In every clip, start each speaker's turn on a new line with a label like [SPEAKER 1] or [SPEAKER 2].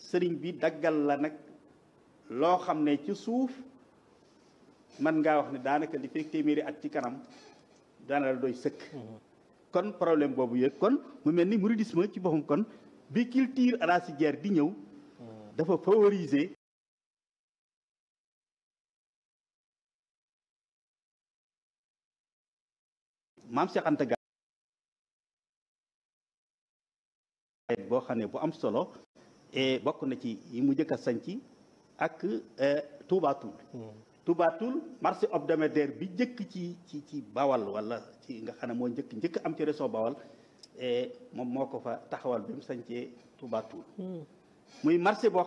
[SPEAKER 1] sëriñ bi daggal la nag loo xam ne ci suuf man ngaa wax ne daanaka li fekk téeméeri at ci kanam daana la doy sëkk kon problème boobu yëg kon mu mel ni mouridisme ci boppam kon bi culture arachidière di ñëw dafa favoriser maam Cheikh Anta Gaye boo xam ne bu am solo et bokk na ci yi mu njëkk a sanc ak Touba Toul Touba Toul marché hebdomadaire bi njëkk ci ci ci Bawal wala ci nga xam ne moo njëkk njëkk am ci réseau Bawal et moom moo ko fa taxawal bi mu sancee Touba Toul muy marché boo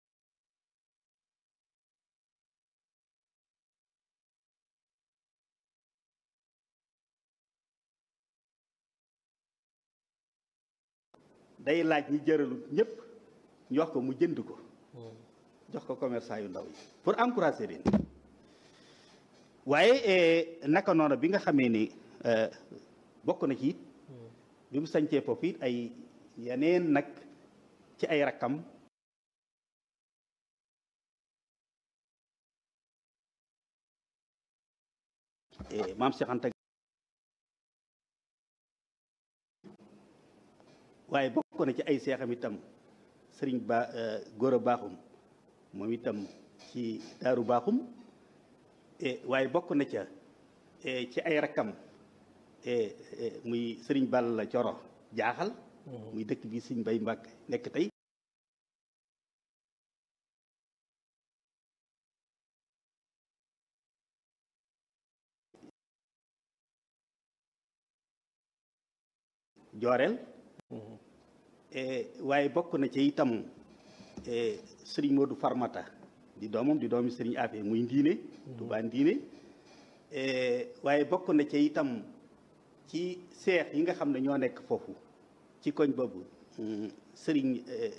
[SPEAKER 1] day laaj ñi jëralut ñëpp ñu wax ko mu jënd ko jox ko commerçant yu ndaw yi pour encourager leen waaye naka noonu bi nga xamee ni bokk na ci it bi mu sañcee foofu it ay yeneen nag ci ay rakkam maam Cheikh Anta waaye bokk na ci ay seexam itam sëriñ ba góor a baaxum moom itam ci daaru baaxum waaye bokk na ca ci ay rakkam muy sëriñ Balla Coro jaaxal muy dëkk bi sëriñ Bay Mbàkke nekk tey jooreel waaye bokk na ci itam sëriñ Modou Farmata di doomam di doomi sëriñ Afe muy ndiine Tuubaa ndiine waaye bokk na ci itam ci seex yi nga xam ne ñoo nekk foofu ci koñ boobu sëriñ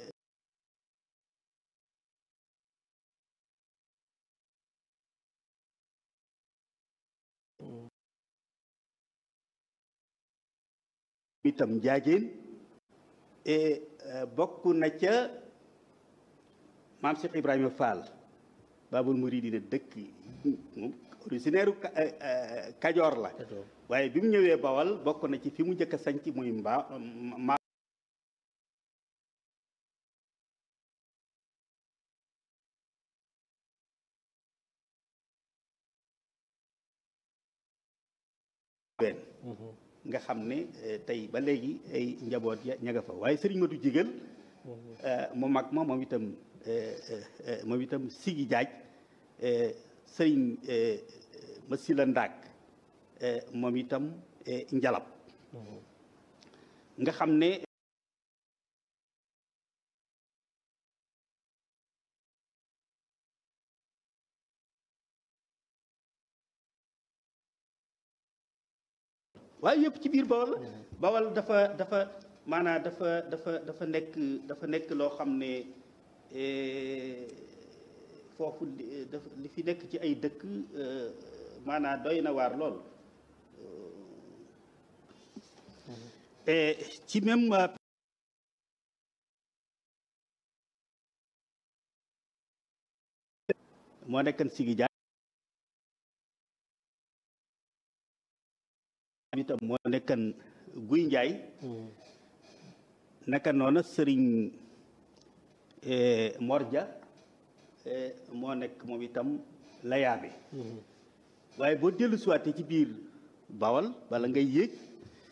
[SPEAKER 1] itam njaajeen bokk na ca maam Cheikh Ibrahima Fall Babul Mouridina dëkk originaire Kajoor la waaye bi mu ñëwee Bawal bokk na ci fi mu njëkk a sanc muy mbaa ma benn nga xam ne tey ba léegi ay njaboot ya ña nga fa waaye sëriñ Matu Jigal mu mag ma moom itam moom itam Sigi Jaaj sëriñ Masila Ndaak moom itam njalab nga xam ne waaye yëpp ci biir bawal bawal dafa dafa maanaam dafa dafa dafa nekk dafa nekk loo xam ne foofu li fi nekk ci ay dëkk maanaam doy na waar lool ci même moo nekkan sigi jaar itam moo nekkan guy njaay naka noona sëriñ morja moo nekk moom itam layaabe waaye boo dellu siwaatee ci biir bawal bala ngay yéeg